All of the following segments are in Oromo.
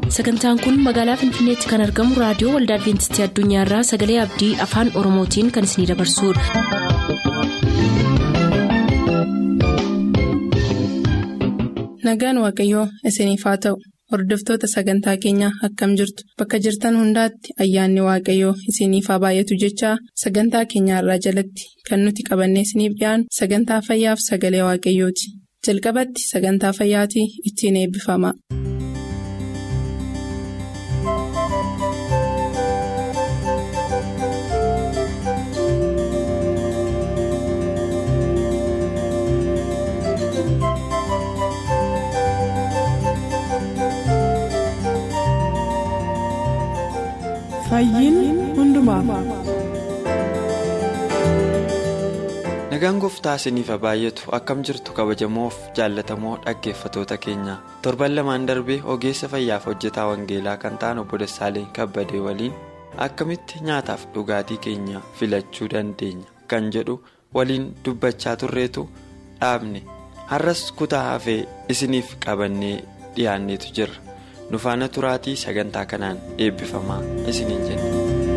sagantaan kun magaalaa finfinneetti kan argamu raadiyoo waldaa adventistii addunyaarraa sagalee abdii afaan oromootiin kan isinidabarsudha. nagaan waaqayyoo isiniif haa ta'u hordoftoota sagantaa keenyaa akkam jirtu bakka jirtan hundaatti ayyaanni waaqayyoo isiniif haa baay'atu jechaa sagantaa keenyaarraa jalatti kan nuti qabannee isiniif dhiyaanu sagantaa fayyaaf sagalee waaqayyooti jalqabatti sagantaa fayyaatii ittiin eebbifama. nagaan gooftaa isiniif haa baay'atu akkam jirtu kabajamoof jaallatamoo dhaggeeffatoota keenya torban lamaan darbee ogeessa fayyaaf hojjetaa wangeelaa kan ta'an obbo Dassaaleen kabbadee waliin akkamitti nyaataaf dhugaatii keenya filachuu dandeenya kan jedhu waliin dubbachaa turreetu dhaabne har'as kutaa hafee isiniif qabannee dhiyaanneetu jirra nufaana turaatii sagantaa kanaan eebbifamaa isiniin jenna.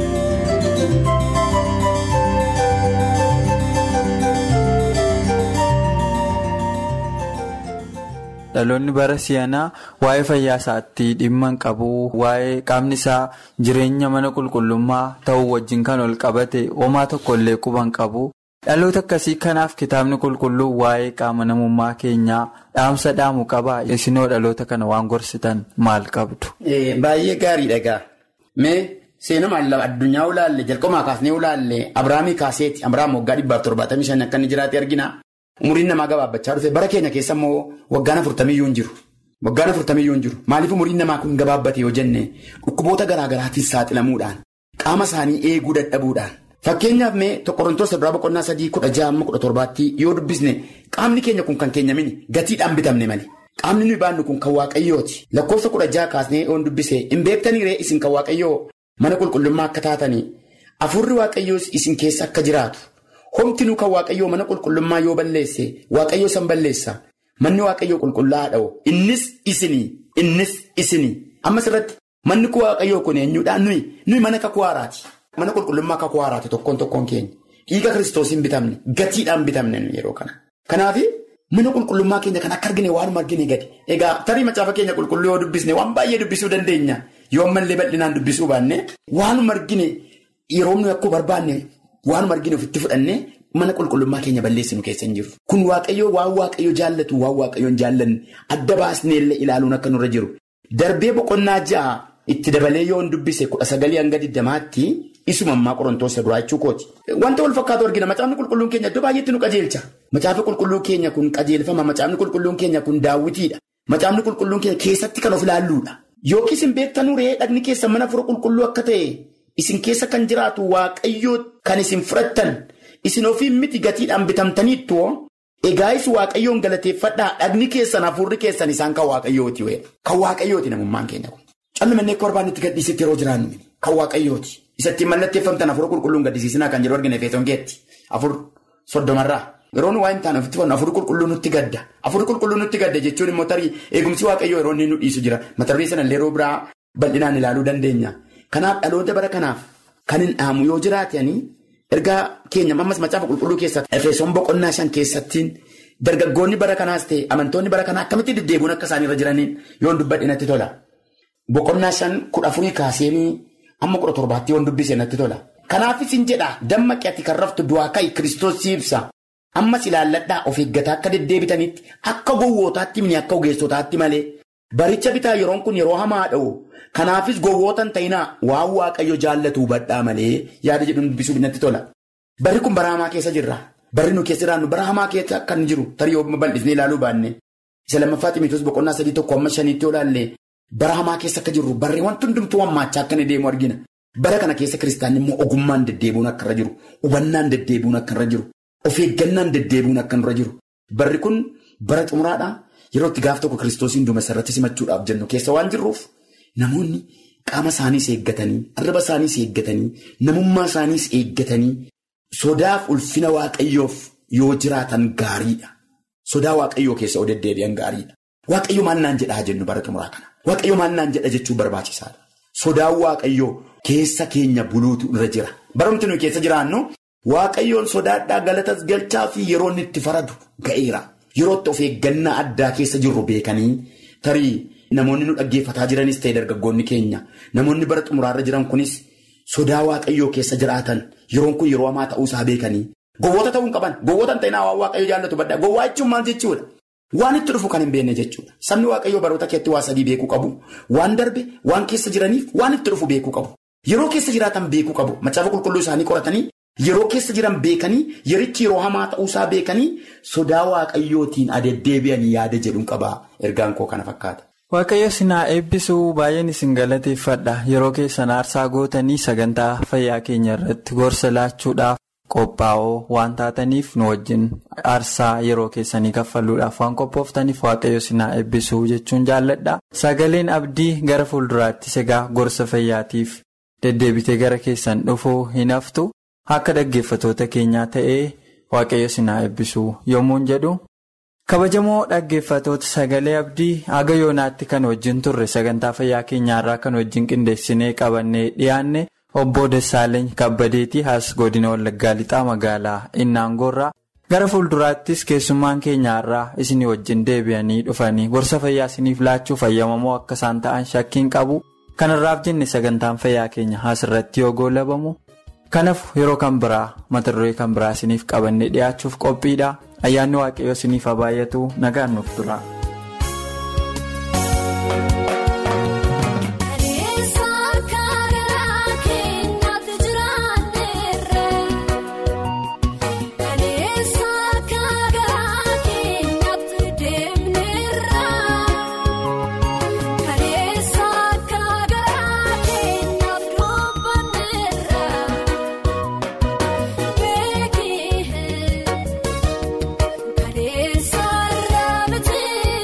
dhaloonni bara si'anaa waa'ee fayyaa isaatti dhimma hin qabu waa'ee qaamni isaa jireenya mana qulqullummaa ta'uu wajjin kan ol qabate homaa tokkollee quba hin qabu dhaloota akkasii kanaaf kitaabni qulqulluu waa'ee qaama namummaa keenyaa dhaamsa dhaamu qaba isinoo dhaloota kana waan gorsitan maal qabdu. Baay'ee gaarii dhagaa mee seenaa addunyaa ulaalle jalqabumaa kaasnee ulaalle Abiraamii kaaseeti Abiraam waggaa dhibbaaf torbaatamii shan akka inni jiraate argina. Umuriin namaa gabaabbachaa dhufe bara keenya keessa immoo waggaan afurtamiyyuu hin jiru. Waggaan afurtamiyyuu hin jiru. Maaliif umuriin namaa kun gabaabbate yoo jenne dhukkuboota garaa garaatiin saaxilamuudhaan qaama isaanii eeguu dadhabuudhaan. Fakkeenyaaf mee Qorontoos duraa boqonnaa sadii kudha ja'a amma kudha torbaatti yoo dubbisne qaamni keenya kun kan keenya mini gatiidhaan bitamne malee. Qaamni nuyi baannu kun kan waaqayyooti. Lakkoofsa kudha ja'a kaasnee yoo dubbise hin beektaniiree isin kan waaqayyoo mana qulqullummaa akka taatanii afurri waaqayyoos isin keessa akka jiraatu. Homtinuu kan waaqayyoo mana qulqullummaa yoo balleesse waaqayyoo san balleessa manni waaqayyoo qulqullaa'aa dha'u innis isinii innis isinii ammas irratti manni waaqayyoo kun eenyuudhaan nuyi nuyi mana kakuu haaraati mana qulqullummaa kakuu haaraati tokkoon tokkoon keenya dhiiga kiristoosiin bitamne gatiidhaan bitamne yeroo kana. Kanaaf mana qulqullummaa keenya kan akka argine waanuma argine gadi egaa tarii macaafa keenya qulqulluu yoo dubbisne waan baay'ee dubbisuu dandeenya yoo ammallee bal'inaan dubbisuu baanne waanuma argine yeroo nuyi akkuma barbaanne. Waanuma arginu ofitti fudhannee mana qulqullummaa keenya balleessinu keessa hin jiru. Kun waaqayyoo waan waaqayyoo jaallatu waan waaqayyoon jaallanne adda baasneellee ilaaluun akka nurra jiru. Darbee boqonnaa ja'a itti dabalee yoo dubbise kudha sagalii hanga digdamaatti isuma ammaa qorontoos duraa jechuu kooti. Wanta wal fakkaatu argina macaafni qulqulluun keenya iddoo baay'eetti nu qajeelcha. Macaafni qulqulluun keenya kun qajeelfama macaafni qulqulluun keenya kun daawwitiidha. Macaafni qulqulluun keenya keessatti kan of ilaalluudha. Yookiis hin beektanuree dhagni keessa mana fura qulqulluu akka ta'e. Isin keessa kan jiraatu waaqayyoo kan isin fudhattan isin ofiin miti gatiidhaan bitamtaniittu egaayis waaqayyoon galateeffadhaa dhagni keessan hafuurri keessan isaan kan waaqayyooti kan waaqayyooti namummaan keenya kun. Callimannee akka barbaannetti gadhiisitti yeroo jiraannu kan waaqayyooti isatti mallatteeffamtan hafuura qulqulluun gaddisiisinaa kan jedhu argina feesoon keetti afur soddomarraa yeroo nu waa hin taane ofitti fannu hafuurri qulqulluun nutti gadda hafuurri qulqulluun nutti gadda jechuun immoo tarii eegumsi waaqayyoo yeroo inni nu dhiisu jira mata duree sanallee yeroo biraa bal'inaan ilaaluu dandeenya. Kanaaf dhaloota bara kanaaf kan hin dhaamu yoo jiraatanii ergaa keenya ammas macaafa qulqulluu keessatti efesoon boqonnaa shan keessattiin dargaggoonni bara kanaas ta'e amantoonni bara kanaa akkamitti deddeebiin akka isaanirra jiraniin yoo dubbadhe natti tola. Boqonnaa shan kudha afurii kaaseenii amma kudha torbaatti yoo dubbise natti tola. Kanaafis hin jedhaa dammaqi ati kan raftu du'aa ka'i kiristoos siibsa. Ammas ilaalladhaa of eeggataa akka deddeebitanitti akka gowwootaatti mini akka ogeessotaatti malee baricha bitaa yeroon kun yeroo hamaa dha'u. Kanaafis gowwootan ta'inaa waan waaqayyo jaallatu hubadhaa malee yaada jedhu dubbisuuf natti tola. Barri kun bara hamaa keessa jirra. Barri nu keessa jiraannu bara hamaa keessa kan jiru tarii yoo bal'isnee ilaaluu baanne. Isa lammaffaa Ximotewos boqonnaa sadii tokko amma shaniitti yoo ilaalle bara hamaa keessa akka jirru barri wanti hundumtuu hammaachaa akka inni deemu argina. Bara kana keessa kiristaanni immoo ogummaan deddeebi'uun akka irra jiru. Hubannaan deddeebi'uun akka irra jiru. Of eeggannaan deddeebi'uun akka irra jiru. Barri kun bara xumuraadhaa yeroo itti gaaf tokko kiristoosiin duumessa irratti simachuudhaaf jennu keessa waan jirruuf. Namoonni qaama isaaniis eeggatanii arraba isaaniis eeggatanii namummaa isaaniis eeggatanii sodaaf ulfina waaqayyoof yoo jiraatan gaariidha. Sodaa waaqayyoo keessa oo deddeebi'an gaariidha. Waaqayyo maal naan jedhaa jennu bara xumuraa kana. waaqayyo maannaan jedha jechuu barbaachisaadha. Sodaan waaqayyoo keessa keenya buluutu irra jira. Barumti nuyi keessa jiraannu waaqayyoon sodaadhaa galatas galchaa fi yeroo inni itti faradu ga'eera. Yeroo itti of eeggannaa addaa keessa jirru beekanii tarii namoonni nu dhaggeeffataa jiranis ta'e dargaggoonni keenya namoonni bara xumuraarra jiran kunis sodaa waaqayyoo keessa jiraatan yeroon kun yeroo hamaa ta'uusaa beekanii gowwoota ta'uu hin qaban gowwoota hin ta'in waan waaqayyo jaallatu baddaa gowwaa jechuun maal jechuudha. Waan itti dhufu kan hin beekne jechuudha. Sabni waaqayyoo baroota keetti waa sadii beekuu qabu. Waan darbe, waan keessa jiraniif, waan itti dhufu beekuu qabu. Yeroo keessa jiraatan beekuu qabu. Macaafa qulqulluu isaanii qoratanii yeroo keessa jiran beekanii yerichi yeroo hamaa ta'uusaa beekanii sodaa waaqayyootiin deddeebi'anii yaada jedhuun qabaa. Ergaan koo kana fakkaata. Waaqayyo sinaa eebbisuu baay'een isin galateeffadha. Yeroo keessan aarsaa gootanii sagantaa fayyaa keenya irratti gorsa laachuudhaaf. qophaa'oo waan taataniif nu wajjin aarsaa yeroo keessanii kaffaluudhaaf waan qophooftaniif waaqayyo sinaa eebbisuu jechuun jaalladha sagaleen abdii gara fuulduraattis egaa gorsa fayyaatiif deddeebitee gara keessan dhufuu hin haftu akka dhaggeeffatoota keenyaa ta'ee waaqayyo sinaa eebbisuu yommuun jedhu kabajamoo dhaggeeffatoota sagalee abdii haga yoonaatti kan wajjin turre sagantaa fayyaa keenyaarraa kan wajjin qindeessinee qabannee dhiyaanne. Obbo Dassaaleny Kabbadeetii as godina Wallaggaa Lixaa magaalaa Innaangoorraa gara fuulduraattis keessummaan keenyaarraa isinii wajjin deebi'anii dhufanii gorsa fayyaa isiniif laachuu fayyamamoo akka isaan ta'an shakkiin qabu kanarraaf jenne sagantaan fayyaa keenya asirratti yoo goolabamu kanaaf yeroo kan biraa mata duree kan biraa isiniif qabannee dhiyaachuuf qophiidha ayyaanni waaqayyoo isiniif habaayatu nagaan nuuf tura. Saarraa bitee.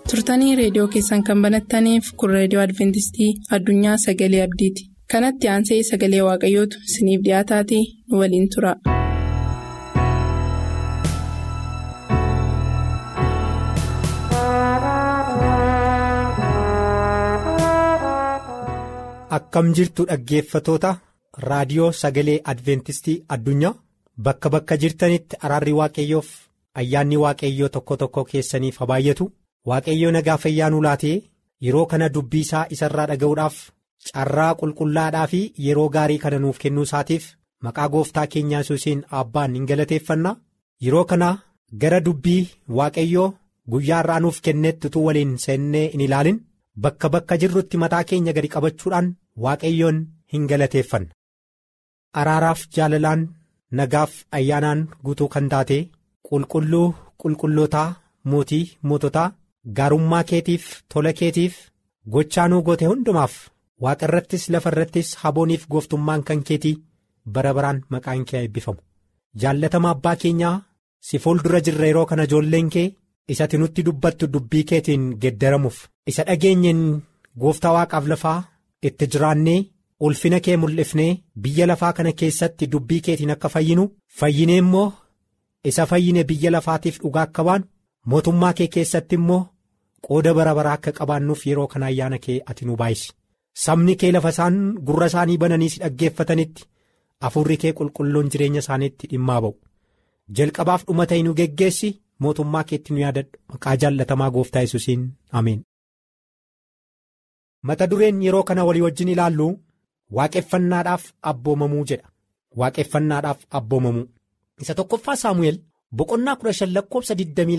turtanii reediyoo keessan kan banattaniif kun reediyoo adventistii addunyaa sagalee abdiiti kanatti aansee sagalee waaqayyootu isiniif dhiyaataatii nu waliin tura. akkam jirtu dhaggeeffatoota raadiyoo sagalee adventistii addunyaa bakka bakka jirtanitti araarri waaqayyoof ayyaanni waaqayyoo tokko tokko keessaniif haa baay'atu waaqayyoo nagaa fayyaanuu laatee yeroo kana dubbii isaa isarraa dhaga'uudhaaf carraa qulqullaadhaa fi yeroo gaarii kana nuuf kennuu isaatiif maqaa gooftaa keenyaa yesuusiin abbaan hin galateeffanna yeroo kana gara dubbii waaqayyoo guyyaa irraa nuuf kennetti utuu waliin seennee hin ilaalin bakka bakka jirrutti mataa keenya gadi qabachuudhaan waaqayyoon hin galateeffanna. araaraaf jaalalaan nagaaf ayyaanaan guutuu kan taate qulqulluu qulqullootaa mootii moototaa gaarummaa keetiif tola keetiif gochaanuu goote hundumaaf waaqa irrattis lafa irrattis habooniif gooftummaan kan keetii bara baraan maqaan kee eebbifamu jaallatama abbaa keenyaa si fuuldura jirra yeroo kana ijoolleen kee isati nutti dubbattu dubbii keetiin geeddaramuuf isa dhageenyeen gooftaa waaqaaf lafaa itti jiraannee. ulfina kee mul'ifnee biyya lafaa kana keessatti dubbii keetiin akka fayyinu fayyinee immoo isa fayyine biyya lafaatiif dhugaa akka baanu mootummaa kee keessatti immoo qooda bara baraa akka qabaannuuf yeroo kana ayyaana kee ati nu baay'isi sabni kee lafa isaan gurra isaanii bananii si dhaggeeffatanitti hafuurri kee qulqulluun jireenya isaaniitti dhimmaa ba'u jalqabaaf dhuma ta'e nu geggeessi mootummaa keetti nu yaadadhu maqaa jaallatamaa gooftaa yesuusiin ameen. mata dureen yeroo kana walii wajjin ilaallu. Waaqeffannaadhaaf abboomamuu jedha waaqeffannaadhaaf abboomamuu isa tokkoffaa saamu'eel boqonnaa kudha shan lakkoofsa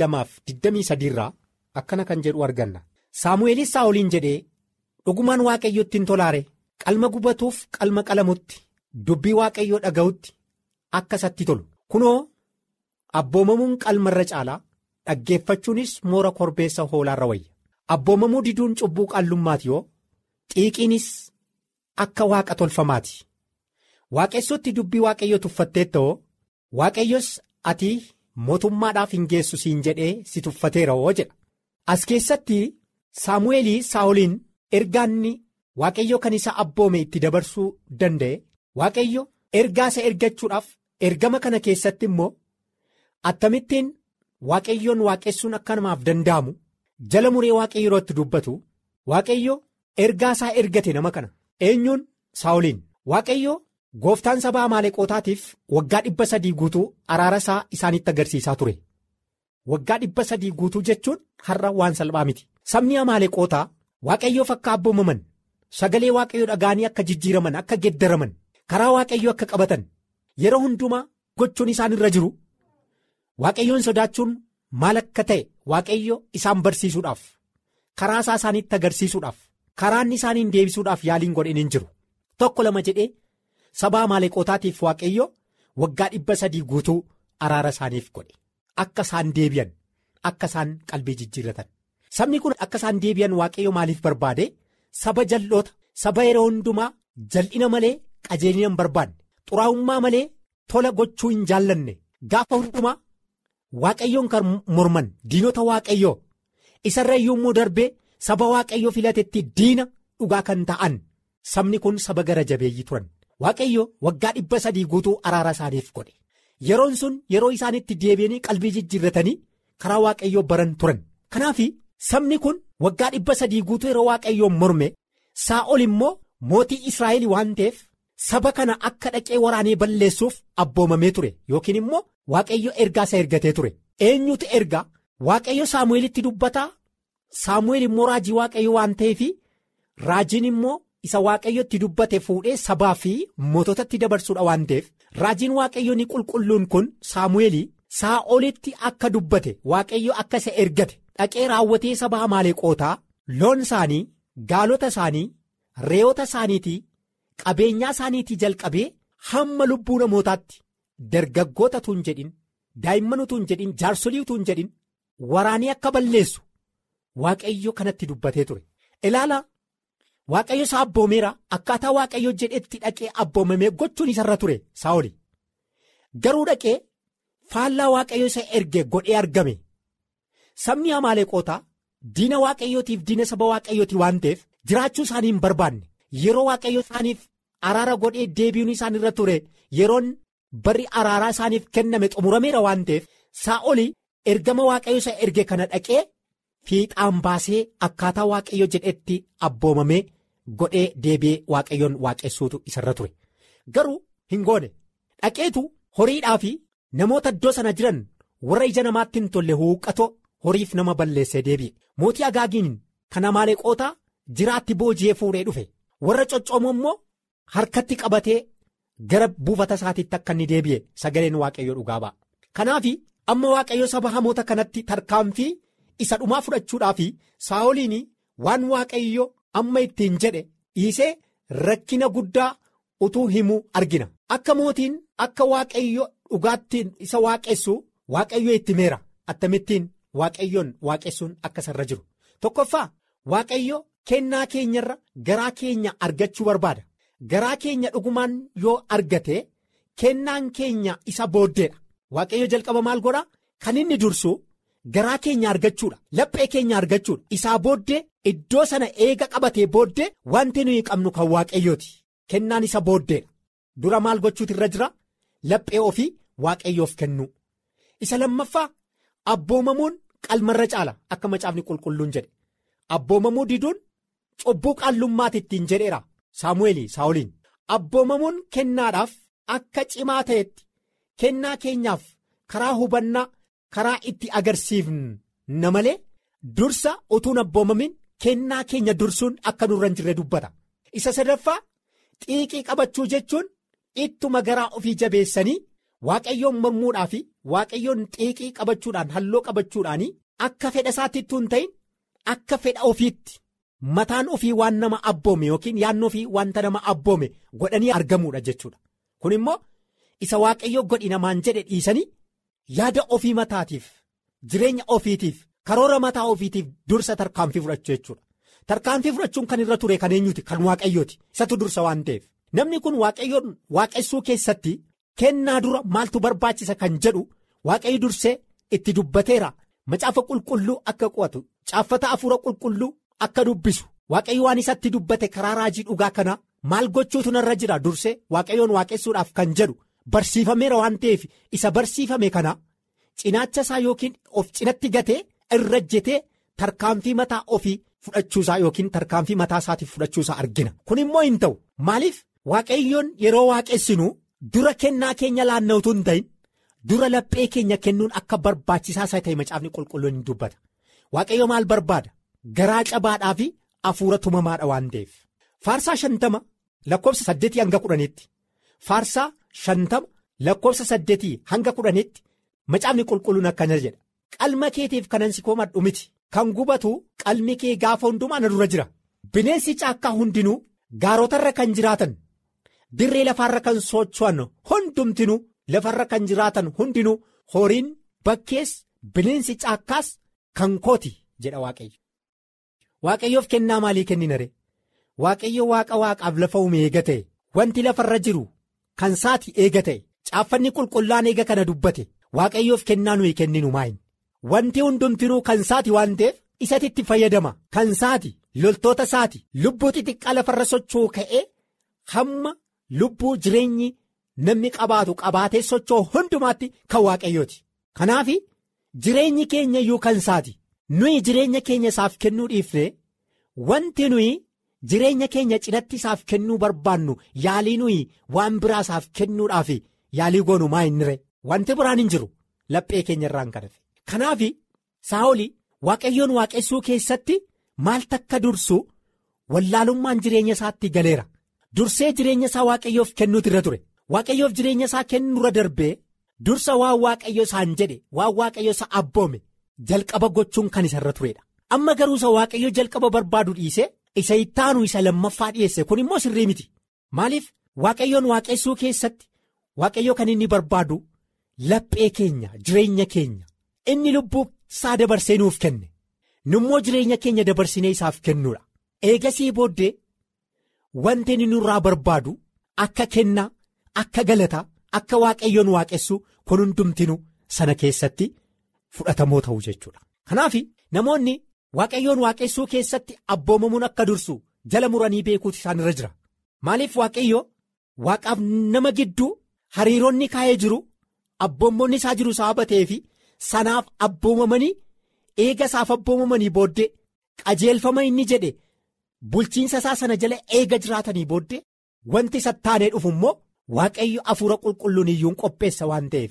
22-23 irraa akkana kan jedhu arganna saamu'eelis saa'oliin jedhee dhugumaan waaqayyotti hin tolaare qalma gubatuuf qalma qalamutti dubbii waaqayyoo dhaga'utti akka isatti tolu kunoo abboomamuun qalmarra caalaa dhaggeeffachuunis moora korbeessa hoolaarra wayya abboomamuu diduun cubbuu qaallummaati yoo xiiqiinis. Akka waaqa tolfamaati waaqessotti dubbii waaqayyoo tuffattee ta'oo waaqayyos ati mootummaadhaaf hin geessu siin jedhee si tuffateera oo jedha as keessatti saamu'eelii saa'oliin ergaanni waaqayyo kan isa abboome itti dabarsuu danda'e waaqayyo ergaa isa ergachuudhaaf ergama kana keessatti immoo attamittiin waaqayyoon waaqessuun akka namaaf danda'amu jala muree waaqayyo yeroo itti dubbatu waaqayyo ergaa isaa ergate nama kana. eenyuun saa'oliin waaqayyo gooftaan saba amaaleqootaatiif waggaa dhibba sadii guutuu araara isaa isaanitti agarsiisaa ture waggaa dhibba sadii guutuu jechuun har'a waan salphaa miti sabni amaaleqootaa waaqayyoof akka abboomaman sagalee waaqayyoo dhaga'anii akka jijjiiraman akka geeddaraman karaa waaqayyoo akka qabatan yeroo hundumaa gochuun isaan irra jiru waaqayyoon sodaachuun maal akka ta'e waaqayyo isaan barsiisuudhaaf karaa isaa isaanitti agarsiisuudhaaf. karaan isaaniin deebisuudhaaf yaaliin godhin hin jiru tokko lama jedhee saba amaaleqootaatiif waaqayyo waggaa dhibba sadii guutuu araara isaaniif godhe akka isaan deebi'an akka isaan qalbii jijjiirratan sabni kun akka isaan deebi'an waaqayyo maaliif barbaade saba jal'oota saba yeroo hundumaa jal'ina malee qajeelina hin barbaanne xuraa'ummaa malee tola gochuu hin jaallanne gaafa hundumaa waaqayyoon kan morman diinota waaqayyoo isarra iyyuu darbee. Saba waaqayyoo filatetti diina dhugaa kan ta'an sabni kun saba gara jabeeyyii turan waaqayyo waggaa dhibba sadii guutuu araara isaaniif godhe yeroon sun yeroo isaanitti deebi'anii qalbii jijjiirratanii karaa waaqayyoo baran turan kanaaf sabni kun waggaa dhibba sadii guutuu yeroo waaqayyoon morme saa'ol immoo mootii israa'el waan ta'eef saba kana akka dhaqee waraanee balleessuuf abboomamee ture yookiin immoo waaqayyo ergaa isa ergatee ture eenyutu ergaa waaqayyo saamu'eelitti dubbataa. Saamu'eel immoo raajii waaqayyo waan ta'eef raajiin immoo isa waaqayyotti dubbate fuudhee sabaa fi moototatti dabarsuudha waan ta'eef raajiin waaqayyo ni qulqulluun kun saamu'eel saa'olitti akka dubbate waaqayyo akka isa ergate dhaqee raawwatee saba amaaleqootaa loon isaanii gaalota isaanii re'oota isaaniitii qabeenyaa isaaniitii jalqabee hamma lubbuu namootaatti dargaggoota tun jedhin daa'imman utuu hin jedhin jaarsolii utuu hin jedhin waraanii akka balleessu. Waaqayyo kanatti dubbatee ture ilaala waaqayyo isaa abboomeera akkaataa waaqayyo jedhetti dhaqee abboomamee gochuun isarra ture saa'oli garuu dhaqee faallaa waaqayyo isa erge godhee argame sabni amaaleqootaa diina waaqayyootiif diina saba waaqayyooti waan ta'eef jiraachuu isaanii hin barbaanne yeroo waaqayyo isaaniif araara godhee deebiin isaan irra ture yeroon barri araaraa isaaniif kenname xumurameera waan ta'eef saa'oli ergama waaqayyo isa erge kana dhaqee fiixaan baasee akkaataa waaqayyo jedhetti abboomamee godhee deebi'ee waaqayyoon waaqessuutu isarra ture garuu hin goone dhaqeetu horiidhaa fi namoota iddoo sana jiran warra ija namaatti hin tolle huuqqatoo horiif nama balleessee deebi'e mootii agaagiin kan amaaleqootaa jiraatti booji'ee fuudhee dhufe warra coccoomoo immoo harkatti qabatee gara buufata isaatiitti akka inni deebi'e sagaleen waaqayyo dhugaa ba'a. Kanaaf amma waaqayyo saba hamoota kanatti tarkaanfii isa dhumaa fudhachuudhaaf saa'oliin waan waaqayyo amma ittiin jedhe dhiisee rakkina guddaa utuu himuu argina. Akka mootiin akka waaqayyo dhugaatti isa waaqessu waaqayyo itti meera attamittiin waaqayyoon waaqessuun akka isarra jiru. Tokkoffaa waaqayyo kennaa keenyarra garaa keenya argachuu barbaada. Garaa keenya dhugumaan yoo argate kennaan keenya isa booddeedha. Waaqayyo jalqaba maal godhaa? Kan inni dursu garaa keenya argachuudha. Laphee keenya argachuudha. Isaa booddee iddoo sana eega qabatee booddee wanti nuyi qabnu kan waaqayyooti. Kennaan isa booddeedha. Dura maal gochuutu irra jira? Laphee ofii waaqayyoof kennuu. Isa lammaffaa abboomamuun qalmarra caala akka macaafni qulqulluun jedhe. Abboomamuu diduun cubbuu qaallummaati ittiin jedheera. Saamu'eeli saa'oliin abboomamuun kennaadhaaf akka cimaa ta'etti kennaa keenyaaf karaa hubannaa karaa itti agarsiifna malee dursa utuun abboomamin kennaa keenya dursuun akka nurra hin jirre dubbata. Isa sadaffaa xiiqii qabachuu jechuun ittuma garaa ofii jabeessanii waaqayyoon mormuudhaa fi waaqayyoon xiiqii qabachuudhaan halloo qabachuudhaan akka fedha isaatti ittuu hin ta'in akka fedha ofiitti. Mataan ofii waan nama abboome yookiin yaadni ofii wanta nama abboome godhanii argamuudha jechuudha. Kun immoo isa waaqayyo godhi namaan jedhe dhiisanii yaada ofii mataatiif jireenya ofiitiif karoora mataa ofiitiif dursa tarkaanfii fudhachuu jechuudha. Tarkaanfii fudhachuun kan irra ture kan eenyuti kan waaqayyooti isatu dursa waan ta'eef. Namni kun waaqayyoon waaqessuu keessatti kennaa dura maaltu barbaachisa kan jedhu waaqayyo dursee itti dubbateera. Macaafa qulqulluu akka qo'atu caaffata hafuura qulqulluu. Akka dubbisu waaqayyo waan isatti dubbate karaa raajii dhugaa kana maal gochuutu narra jira dursee waaqayyoon waaqessuudhaaf kan jedhu barsiifameera waan ta'eef isa barsiifame kana cinaacha isaa yookiin of cinatti gatee irra jetee tarkaanfii mataa ofii fudhachuusaa yookiin tarkaanfii mataa isaatiif fudhachuusaa argina kun immoo hin ta'u maaliif waaqayyoon yeroo waaqessinu dura kennaa keenya laanna'utu hin ta'in dura laphee keenya kennuun akka barbaachisaa isaa ta'e macaafni qulqulluun hin dubbata waaqayyo maal barbaada. Garaa cabaadhaa fi hafuura tumamaadha waan ta'eef. Faarsaa shantama lakkoofsa saddeetii hanga kudhaniitti. Faarsaa shantama lakkoofsa saddeetii hanga kudhaniitti macaafni qulqulluun akkana jedha. Qalma keetiif kanan si koomadhu miti. Kan gubatu qalmi kee gaafa hundumaa na dura jira. Bineensi caakkaa hundinuu gaarotarra kan jiraatan dirree lafaarra kan socho'an hundumtinuu lafarra kan jiraatan hundinuu horiin bakkees bineensi caakkaas kan kooti jedha waaqayyo. Waaqayyoof kennaa maalii kenninare waaqayyo waaqa waaqaaf lafa uume eega ta'e wanti lafarra jiru kan saati eega ta'e caaffanni qulqullaan eega kana dubbate waaqayyoof kennaa nuyi kenninu maayin wanti hundumtinuu kan saati waan ta'eef isatti itti fayyadama kan saati loltoota saati lubbuu xixiqqaa lafarra socho'u ka'ee hamma lubbuu jireenyi namni qabaatu qabaatee socho'u hundumaatti kan waaqayyooti kanaaf jireenyi keenya iyyuu kan saati. nuyi jireenya keenya isaaf kennuu dhiifne wanti nuyi jireenya keenya cinatti isaaf kennuu barbaannu yaalii nuyi waan biraa isaaf kennuudhaaf yaalii goonu maa innire wanti biraan hin jiru laphee keenya irraan kadhate kanaaf saa'oli waaqayyoon waaqessuu keessatti maal takka dursu wallaalummaan jireenya isaatti galeera dursee jireenya isaa waaqayyoof kennuutu irra ture waaqayyoof jireenya isaa kennuurra darbee dursa waan waaqayyo isaan jedhe waan waaqayyo isa abboome. Jalqaba gochuun kan isa irra turedha. Amma garuu isa waaqayyo jalqaba barbaadu dhiise isa ittaanu isa lammaffaa dhiyeesse kun immoo sirrii miti. Maaliif waaqayyoon waaqessuu keessatti waaqayyo kan inni barbaadu laphee keenya jireenya keenya inni lubbuu isaa dabarsee nuuf kenne nummoo jireenya keenya dabarsinee isaaf kennuudha. Eegasii booddee wanti inni nurraa barbaadu akka kennaa akka galataa akka waaqayyoon waaqessu kun hundumtinu sana keessatti. Fudhatamoo ta'uu jechuudha. Kanaaf namoonni waaqayyoon waaqessuu keessatti abboomamuun akka dursu jala muranii beekuutu isaan irra jira maaliif waaqayyo waaqaaf nama gidduu hariiroonni kaa'ee jiru abboommoonni isaa jiru sababa ta'eefi sanaaf abboomamanii eega isaaf abboomamanii booddee qajeelfama inni jedhe bulchiinsa isaa sana jala eega jiraatanii booddee wanti sattaanee dhufu immoo waaqayyo hafuura qulqulluun iyyuun qopheessa waan ta'eef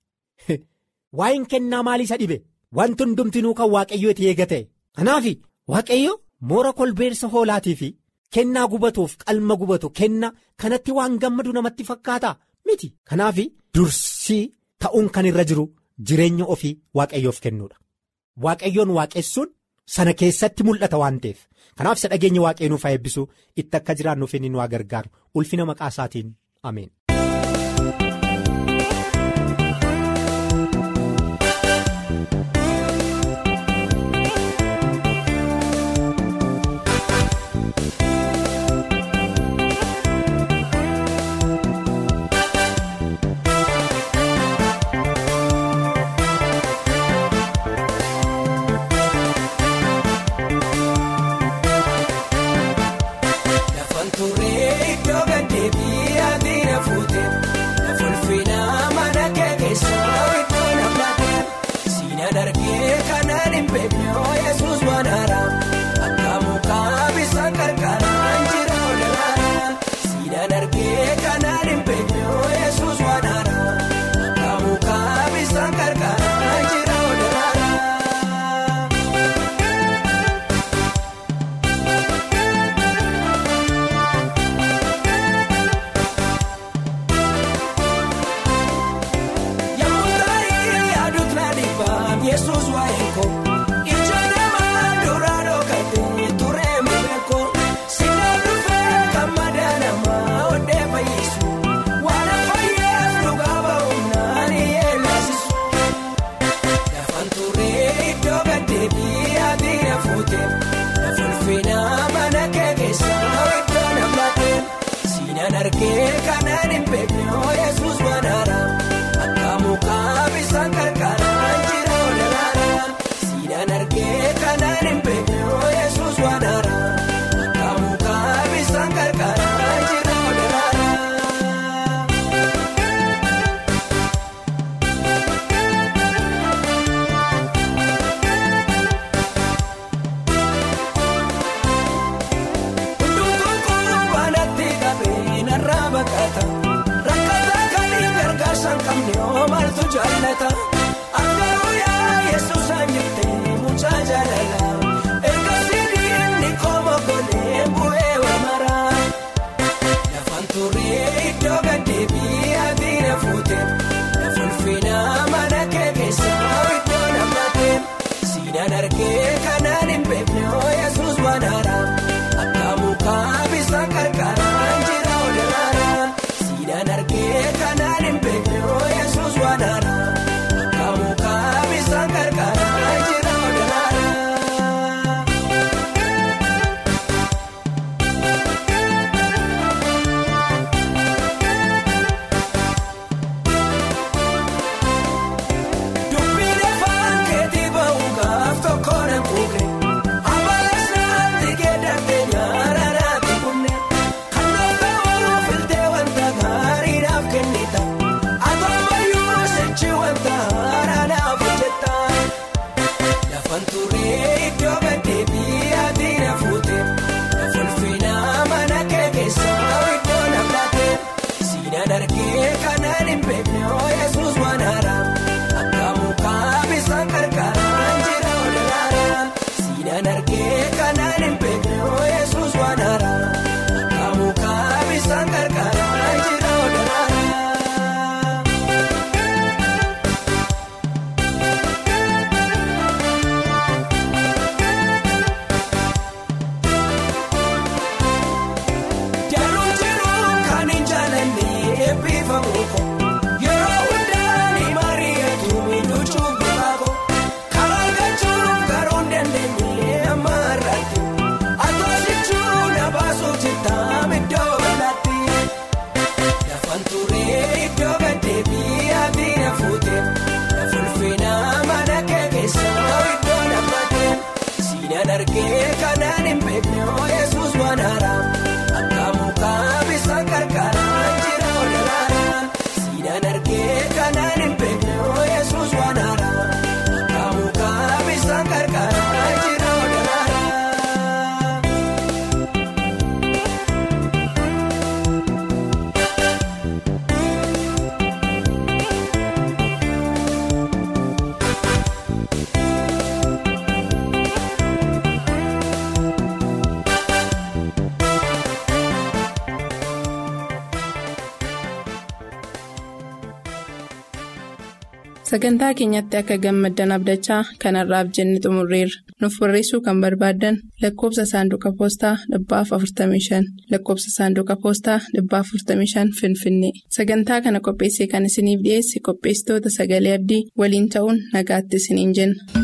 waa'een kennaa maalii isa dhibe wanti hundumtinuu kan waaqayyo itti eega ta'e kanaaf waaqayyo moora kolbeersa hoolaatii fi kennaa gubatuuf qalma gubatu kenna kanatti waan gammadu namatti fakkaata miti kanaaf dursii ta'uun kan irra jiru jireenya ofii waaqayyoof kennuudha waaqayyoon waaqessuun sana keessatti mul'ata waan ta'eef kanaaf isa dhageenya waaqayyoo nuuf eebbisu itti akka jiraannuuf inni nu gargaaru ulfina maqaa isaatiin ameen. Dubbii lafaan keetii ba'uun gaaf tokko sagantaa keenyatti akka gammaddan abdachaa kanarraaf jenne xumurreerra nuuf barreessuu kan barbaaddan lakkoobsa saanduqa poostaa dhibbaaf 45 lakkoobsa saanduqa poostaa dhibbaaf 45 finfinnee sagantaa kana qopheessee kan isiniif dhiyeesse qopheessitoota sagalee abdii waliin ta'uun nagaatti isiniin jenna.